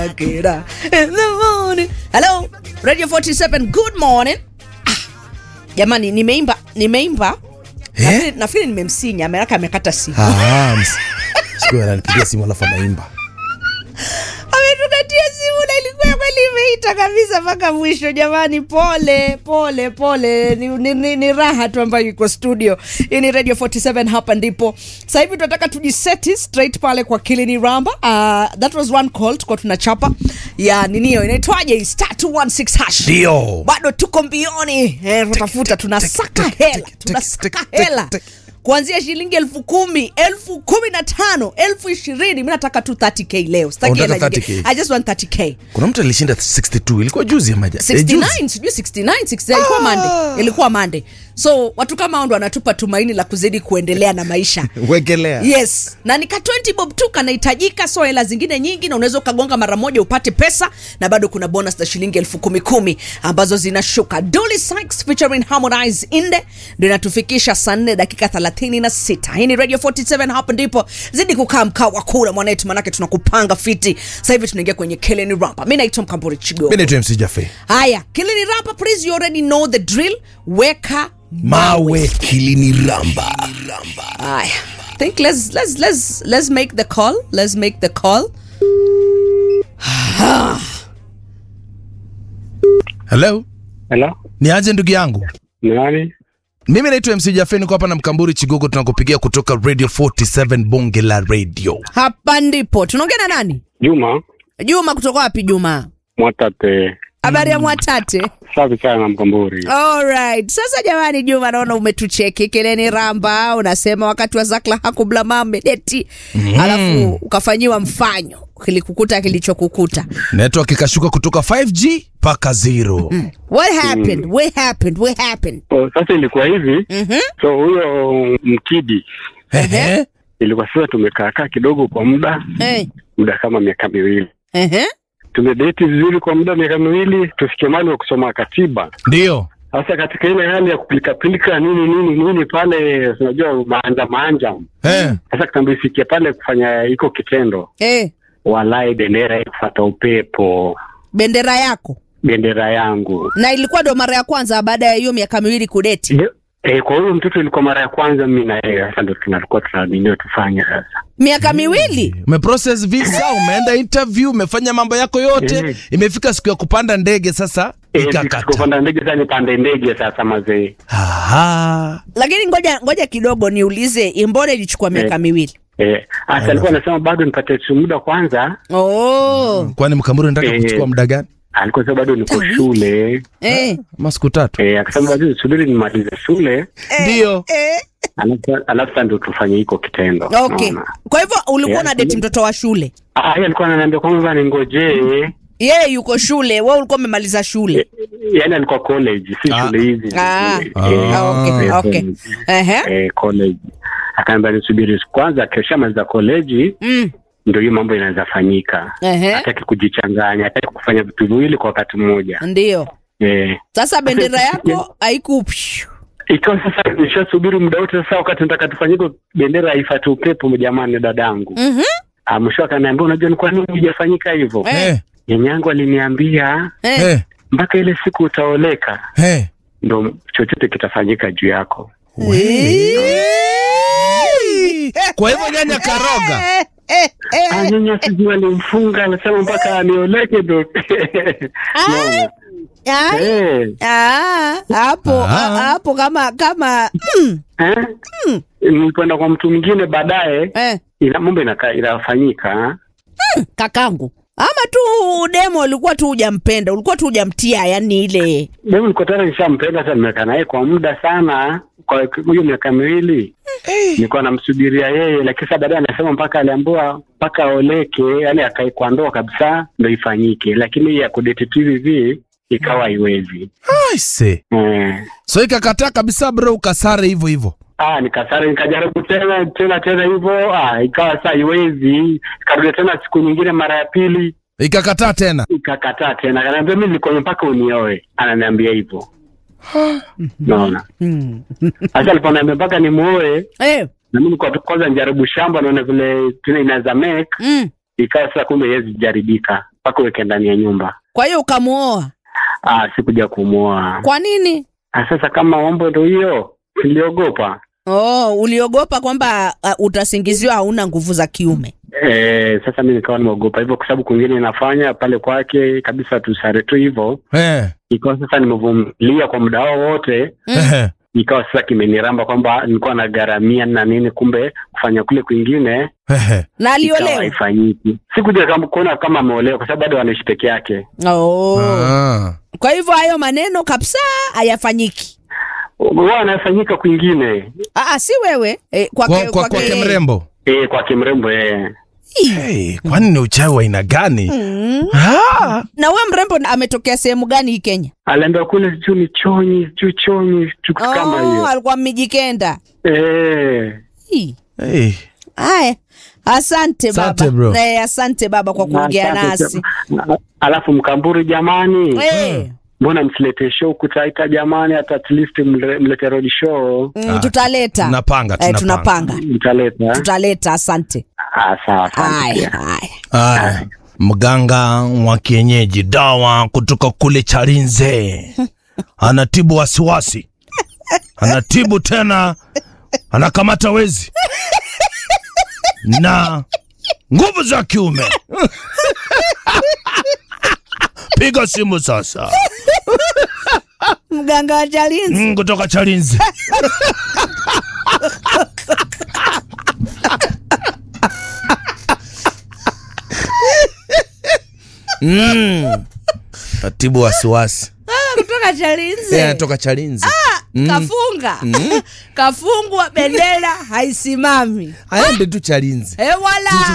Kira in the morning. Hello, Radio 47, good morning. Ah, jamani nimeimba nimeimba Eh? Nafikiri- nafikiri nimemsinya ameraka amekata simu Ah, ms- siku ananipigia simu alafu anaimba ametukatia simu na ilikuwa kweli imeita kabisa mpaka mwisho jamani pole pole pole ni, ni, ni, ni raha tu ambayo iko studio hii ni radio 47 hapa ndipo sasa hivi tunataka tujiseti straight pale kwa kilini ramba uh, that was one call tuko tunachapa ya ninio inaitwaje star 216 hash ndio bado tuko mbioni eh, tutafuta tunasaka hela tunasaka hela kuanzia shilingi elfu kumi elfu kumi na tano elfu ishirini mi nataka tu 30k leo Sitaki Unataka hela nyingine. 30K? I just want 30k kuna mtu alishinda 62 ilikuwa juzi ama ja- eh, juzi. 69 sijui 69 69 ilikuwa Monday ilikuwa Monday so watu kama hao ndo wanatupa tumaini la kuzidi kuendelea na maisha wekelea yes na nika 20 bob tu kanahitajika so hela zingine nyingi na unaweza ukagonga mara moja upate pesa na bado kuna bonus za shilingi elfu kumi kumi ambazo zinashuka Dolly Sykes featuring Harmonize Inde ndio inatufikisha saa 4 dakika 36 hii ni Radio 47 hapa ndipo zidi kukaa mkaa wa kula mwanetu manake tunakupanga fiti sasa hivi tunaingia kwenye Keleni Rapa mimi naitwa Mkamburi Chigo mi naitwa mc jafe haya Keleni Rapa please you already know the drill weka mawe kilini ramba Aya. think let's let's let's let's make the call. Let's make the call. hello Hello? ni aje ndugu yangu Ni nani? mimi naitwa mc jafe niko hapa na mkamburi chigogo tunakupigia kutoka radio 47 bonge la radio Hapa ndipo tunaongea na nani? Juma Juma kutoka wapi Juma? Mwatate. Habari ya Mwatate. Safi sana Mkamburi. Alright. Sasa jamani Juma naona umetucheki keleni ramba unasema wakati wa Zakla hakubla mamedeti. Mm. Alafu ukafanyiwa mfanyo kilikukuta kilichokukuta. network ikashuka kutoka 5g mpaka zero What happened? What happened? What happened? Oh, sasa ilikuwa hivi Mhm. so huyo mkidi Ehe. ilikuwa sasa tumekaakaa kidogo kwa muda Eh. muda kama miaka miwili Eh. tumedeti vizuri kwa muda miaka miwili tufikie mali wa kusoma katiba ndio sasa katika ile hali ya kupilikapilika nini nini nini pale unajua maanja maanja Eh. sasa kitambo ifikie pale kufanya iko kitendo Eh. walai bendera kufata upepo Bendera yako. bendera yangu na ilikuwa ndo mara ya kwanza baada ya hiyo miaka miwili kudeti Ndio. Eh, kwa huyo mtoto ilikuwa mara ya kwanza mimi na yeye sasa ndo tunalikuwa tunadiniwa tufanye sasa. miaka miwili umeprocess visa umeenda interview umefanya mambo yako yote Mhm. imefika siku ya kupanda ndege sasa Eh, ikakata sikupanda ndege sasa nipande ndege sasa mazee. Aha. lakini ngoja ngoja kidogo niulize mbona ilichukua miaka Eh. miwili Eh, hasa alikuwa anasema bado nipate tu muda kwanza. oh. kwani mkamuri nataka Eh. kuchukua muda gani Alikuwa sasa bado niko Wiki. shule. eh. ama siku tatu Eh, akasema bado nisubiri nimalize shule. ndio Eh. Alafu alafu sasa ndo tufanye hiko kitendo. okay Unaona? kwa hivyo ulikuwa Eh, na deti mtoto wa shule Ah, yeye alikuwa ananiambia kwamba ningojee. yeye yuko shule we ulikuwa umemaliza shule Yaani alikuwa college, si Ah. shule hizi. Ah. Eh, Ah, eh, okay, eh, okay. college. Ehe. eh, college akaambia nisubiri kwanza akishamaliza koleji Mm. ndio hiyo mambo inaweza fanyika Ehe. hataki kujichanganya hataki kufanya vitu viwili kwa wakati mmoja ndio eh. sasa bendera yako haiku ikiwa sasa nishasubiri muda wote sasa wakati nataka tufanyike bendera haifati upepo jamani dadangu Mhm. Ah, mwisho akaniambia unajua ni kwa nini hujafanyika hivyo Eh. Eh, nyanyangu aliniambia Eh. eh, mpaka ile siku utaoleka eh. ndo chochote kitafanyika juu yako kwa hivyo nyanya karoga Eh, eh, eh. Ah, nyanya sijui alimfunga anasema mpaka anioleke ndo Unaona? Ah, Eh. ah, hapo Ah. ah, hapo kama kama mm, Eh? Nilikwenda kwa mtu mwingine baadaye, eh, ila mambo inaka- inafanyika. kakangu ama tu demo ulikuwa tu hujampenda ulikuwa tu hujamtia yani ile Mimi niko tayari nishampenda, sasa nimekaa naye kwa muda sana, kwa hiyo miaka miwili nilikuwa namsubiria yeye, lakini sasa baadaye anasema mpaka aliambiwa mpaka aoleke, yani akae kwa ndoa kabisa ndo ifanyike, lakini hii ya kudate tu hivi hivi ikawa haiwezi. Aise. Eh. so ikakataa kabisa bro ukasare hivyo hivyo Ah, nikasara nikajaribu tena tena tena hivyo, ah, ikawa saa haiwezi. Ikarudi tena siku nyingine mara ya pili, ikakataa tena ikakataa tena, akaniambia mimi niko mpaka unioe, ananiambia hivyo. Naona sasa aliponiambia mpaka nimuoe, eh, na mimi kwa kwanza nijaribu shamba, naona vile tena inaweza make, mm, ikawa sasa kumbe haiwezi jaribika. mpaka uweke ndani ya nyumba. Kwa hiyo ukamuoa. Ah, sikuja kumwoa. Kwa nini? Ah, sasa kama mambo ndo hiyo, niliogopa. Oh, uliogopa kwamba uh, utasingiziwa hauna nguvu za kiume. Eh, sasa mi nikawa nimeogopa hivyo, kwa sababu kwingine inafanya pale kwake kabisa tusare tu hivyo. Eh, Ikawa sasa nimevumilia kwa muda wao wote, eh, ikawa sasa kimeniramba kwamba nilikuwa nagharamia na nini, kumbe kufanya kule kwingine eh. Na ikawa aliolewa. haifanyiki. Sikuja kama kuona kama ameolewa, kwa sababu bado anaishi peke yake. Oh. Ah. Kwa hivyo hayo maneno kabisa hayafanyiki. Wao anafanyika kwingine, Ah, si wewe eh, Kwa, kwake kwa, kwake mrembo eh, kwake mrembo eh. hey, kwani ni uchawi wa aina gani? Mm. Ah. Na wewe mrembo na- ametokea sehemu gani hii Kenya? Aliambia kule juu ni chonyi, juu chonyi, kitu kama Oh, hiyo alikuwa Mijikenda. eh. Hii. Hey. Haya, asante Asante, baba. bro. Eh, asante baba kwa kuongea Asante. nasi. Alafu Mkamburi, jamani, Eh, mbona msilete show kutaita jamani, hata at least mle- mlete road show mm, tutaleta. tunapanga, Eh, tunapanga. tunapanga. mtaleta. Tutaleta, asante. Ah, sawa, asante Haya, pia. haya. Aya, mganga wa kienyeji dawa kutoka kule Chalinze anatibu wasiwasi, anatibu tena, anakamata wezi na nguvu za kiume. Piga simu sasa, Mganga wa Chalinze. mm, kutoka Chalinze. mm. Natibu wasiwasi. Kutoka Chalinze. Yeah, toka Chalinze. Kafunga. Kafungwa bendera haisimami. Aende tu Chalinze. Eh, wala